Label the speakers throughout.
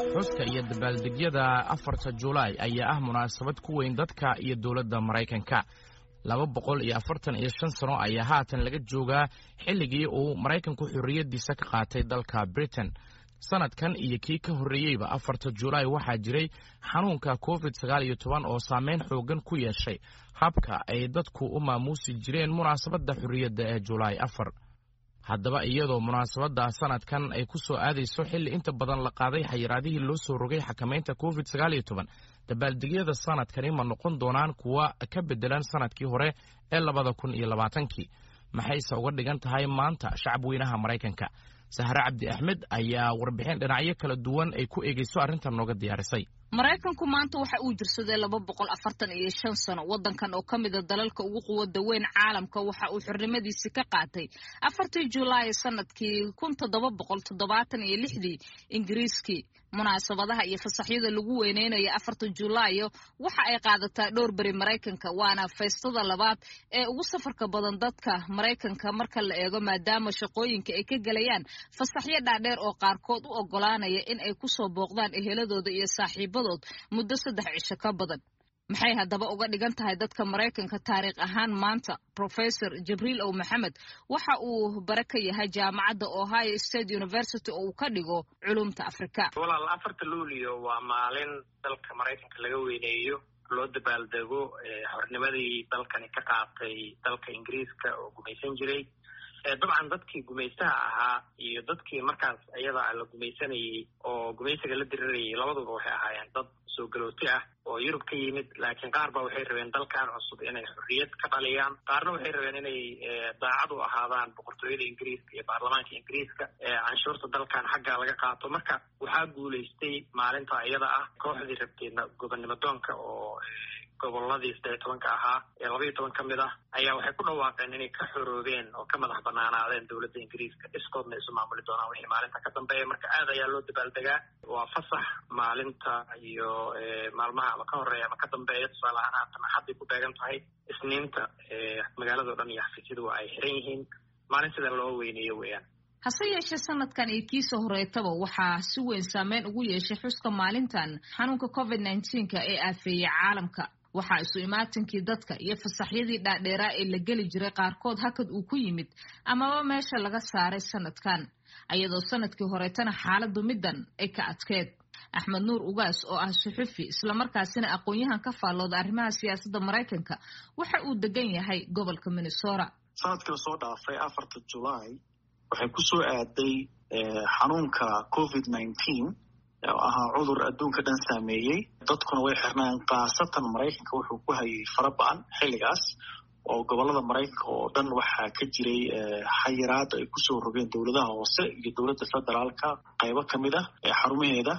Speaker 1: xuska iyo dabaaldegyada afarta julaay ayaa ah munaasabad ku weyn dadka iyo dowladda maraykanka laba boqol iyo afartan iyo shan sano ayaa haatan laga joogaa xilligii uu maraykanku xorriyaddiisa ka qaatay dalka britain sanadkan iyo kii ka horreeyeyba afarta julaay waxaa jiray xanuunka covid sagaal iyo toban oo saameyn xoogan ku yeeshay habka ay dadku u maamuusi jireen munaasabadda xorriyadda ee julaay afar haddaba iyadoo munaasabadda sanadkan ay ku soo aadayso xilli inta badan la qaaday xayiraadihii loo soo rogay xakamaynta covid sagaal iyo toban dabaaldegyada sanadkani ma noqon doonaan kuwa ka beddelan sanadkii hore ee labada kun iyo labaatankii maxayse uga dhigan tahay maanta shacabweynaha maraykanka sahre cabdi axmed ayaa warbixin dhinacyo kala duwan ay ku eegeyso arrintan nooga diyaarisay
Speaker 2: maraykanku maanta waxa uu jirsaday laba boqol afartan iyo shan sano waddankan oo ka mida dalalka ugu quwada weyn caalamka waxa uu xornimadiisi ka qaatay afartii julaay sanadkii kun toddoba boqol toddobaatan iyo lixdii ingiriiskii munaasabadaha iyo fasaxyada lagu weyneynayo afarta julaayo waxa ay qaadataa dhowr beri maraykanka waana faystada labaad ee ugu safarka badan dadka maraykanka marka la eego maadaama shaqooyinka ay ka gelayaan fasaxyo dhaadheer oo qaarkood u ogolaanaya in ay kusoo booqdaan eheladooda iyo saaxiibadood muddo saddex cisho ka badan maxay haddaba uga dhigan tahay dadka maraykanka taariikh ahaan maanta professor jibriil ow maxamed waxa uu bare ka yahay jaamacadda ohio state university oo uu ka dhigo culumta afrika
Speaker 3: walaal afarta luulio waa maalin dalka maraykanka laga weyneeyo loo dabaaldego xornimadii dalkani ka qaatay dalka ingiriiska oo gumaysan jiray dabcan dadkii gumaystaha ahaa iyo dadkii markaas iyada la gumaysanayey oo gumaysiga la dirirayay labaduba waxay ahaayeen dad soo galooti ah oo yurub ka yimid laakiin qaar ba waxay rabeen dalkan cusub inay xorriyad ka dhaliyaan qaarna waxay rabeen inay daacad u ahaadaan boqortooyada ingiriiska iyo baarlamaanka ingiriiska canshuurta dalkan xagga laga qaato marka waxaa guulaystay maalinta iyada ah kooxdii rabtay gobonnimo doonka oo goboladii saddex tobanka ahaa ee labaiyo toban ka mid ah ayaa waxay ku dhawaaqeen inay ka xoroobeen oo ka madax banaanaadeen dowladda ingiriiska iskoodna isu maamuli doonaan wixii maalinta ka dambeeya marka aad ayaa loo dabaaldegaa waa fasax maalinta iyo maalmaha ama ka horeeya ama ka dambeeya tusaale ahaan haatan axadday ku beegan tahay isniinta magaalado dhan iyo xafiisyadu waa ay xiran yihiin maalin sida loo weyneeyo weeyaan
Speaker 2: hase yeeshee sanadkan iyo kiisa horeetaba waxaa si weyn saameyn ugu yeeshay xuska maalintan xanuunka covid nneteen-ka ee aafeeyey caalamka waxaa isu imaatinkii dadka iyo fasaxyadii dhaadheeraa ee la geli jiray qaarkood hakad uu ku yimid amaba meesha laga saaray sanadkan ayadoo sanadkii horeetana xaaladu middan ay ka adkeed axmed nuur ugaas oo ah suxufi islamarkaasina aqoon-yahan ka faallooda arrimaha siyaasadda maraykanka waxa uu degan yahay gobolka minnesota
Speaker 4: sanadkii lasoo dhaafay afarta julaay waxay ku soo aaday xanuunka covid nineteen oo ahaa cudur adduunka dhan saameeyey dadkuna way xirnaan khaasatan maraykanka wuxuu ku hayay fara ba-an xilligaas oo gobolada maraykanka oo dhan waxaa ka jiray xayiraada ay kusoo rogeen dowladaha hoose iyo dowladda federaalka qaybo ka mid ah xarumaheeda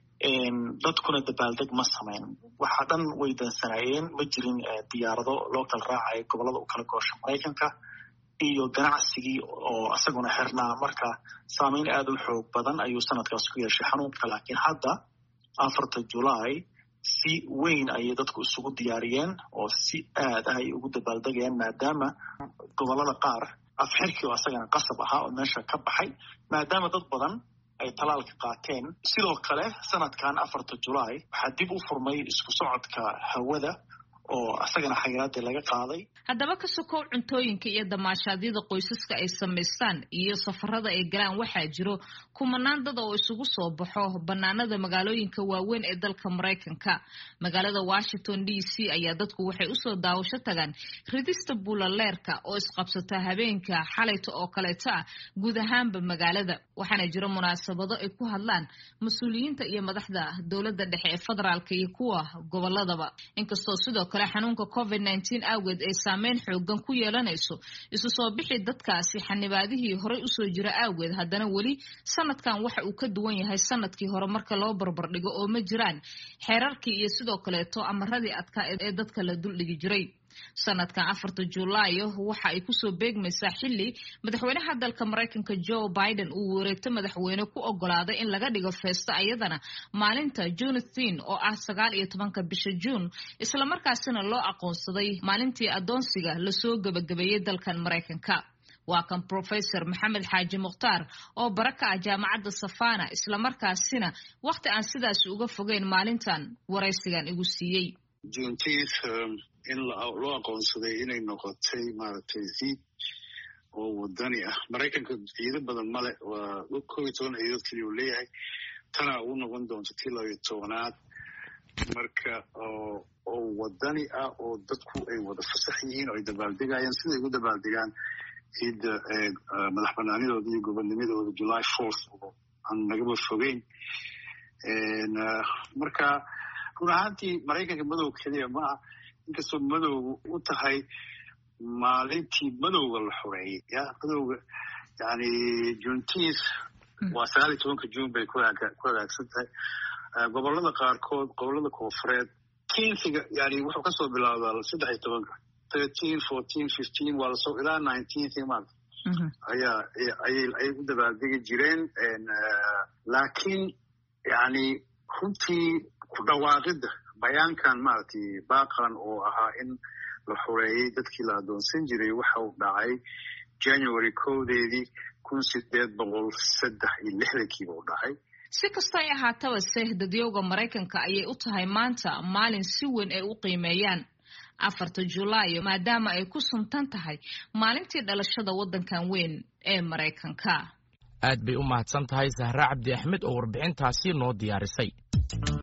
Speaker 4: dadkuna dabaaldeg ma samayn waxa dhan way dansanaayeen ma jirin diyaarado loo kala raacaya gobolada u kala goosha maraykanka iyo ganacsigii oo isaguna xirnaa marka saameyn aada u xoog badan ayuu sanadkaas ku yeeshay xanuunka laakiin hadda afarta julaay si weyn ayay dadku isugu diyaariyeen oo si aad ah ay ugu dabaaldegayaan maadaama gobolada qaar afxirkii oo isagana qasab ahaa oo meesha ka baxay maadaama dad badan ay talaalka qaateen sidoo kale sanadkan afarta julaay waxaa dib u furmay isku socodka hawada oo isagana xayiraadii laga qaaday
Speaker 2: haddaba ka sokow cuntooyinka iyo damaashaadyada qoysaska ay samaystaan iyo safarada ay galaan waxaa jiro kumanaan dad oo isugu soo baxo banaanada magaalooyinka waaweyn ee dalka maraykanka magaalada washington d c ayaa dadku waxay usoo daawasho tagaan ridista buulaleerka oo isqabsata habeenka xalayta oo kaleeto ah guud ahaanba magaalada waxaana jiro munaasabado ay ku hadlaan mas-uuliyiinta iyo madaxda dowladda dhexe ee federaalka iyo kuwa goboladaba inkastoo sidoo kale xanuunka covid nneteen awgeed ay saameyn xoogan ku yeelanayso isu soo bixi dadkaasi xanibaadihii horey usoo jira awgeed haddana weli sanadkan waxa uu ka duwan yahay sanadkii hore marka loo barbardhigo oo ma jiraan xeerarkii iyo sidoo kaleeto amaradii adkaa ee dadka la duldhigi jiray sanadkan afarta julaayo waxa ay kusoo beegmaysaa xili madaxweynaha dalka maraykanka joe biden uu wareegto madaxweyne ku ogolaaday in laga dhigo feesto ayadana maalinta junathin oo ah sagaal iyo tobanka bisha juun islamarkaasina loo aqoonsaday maalintii adoonsiga lasoo gebagabeeyey dalkan maraykanka waa kan professor maxamed xaaji mukhtaar oo bara ka ah jaamacadda safana islamarkaasina wakhti aan sidaas uga fogeyn maalintan waraysigan igu siiyey
Speaker 5: juntiis in loo aqoonsaday inay noqotay maaragtay ciid oo wadani ah maraykanka ciido badan male waa kow iyo toban ciidood keliya uu leeyahay tana u noqon doonto tii labayo tobanaad marka oo wadani ah oo dadku ay wada fasax yihiin oo ay dabaaldegayaan siday ugu dabaaldegaan ciidda madax banaanidooda iyo gobonnimadooda july fourth oo aan nagaba fogeyn marka run ahaantii maraykanka madow keliya maaha inkastoo madowga u tahay maalintii madowga la xoreeyey ya madowga yani juntiis waa sagaal iyo tobanka june bay ku hagaagsan tahay gobolada qaarkood gobolada koofureed tinsiga yani wuxuu kasoo bilaabdaa saddex iyo tobanka thirteen fourteen fifteen waa lasoo ilaa nineteenth maarta ayaa ayay u dabaaldegi jireen laakiin yani runtii ku dhawaaqidda bayaankan maaragtay baaqan oo ahaa in la xoreeyey dadkii la adoonsan jiray waxa uu dhacay january kowdeedii kun sideed boqol saddex iyo lixdankiiba u dhacay
Speaker 2: si kastoo ay ahaataba se dadyowga maraykanka ayay u tahay maanta maalin si weyn ay u qiimeeyaan afarta julaayo maadaama ay ku suntan tahay maalintii dhalashada waddankan weyn ee maraykanka
Speaker 1: aad bay u mahadsan tahay sahre cabdi axmed oo warbixintaasi noo diyaarisay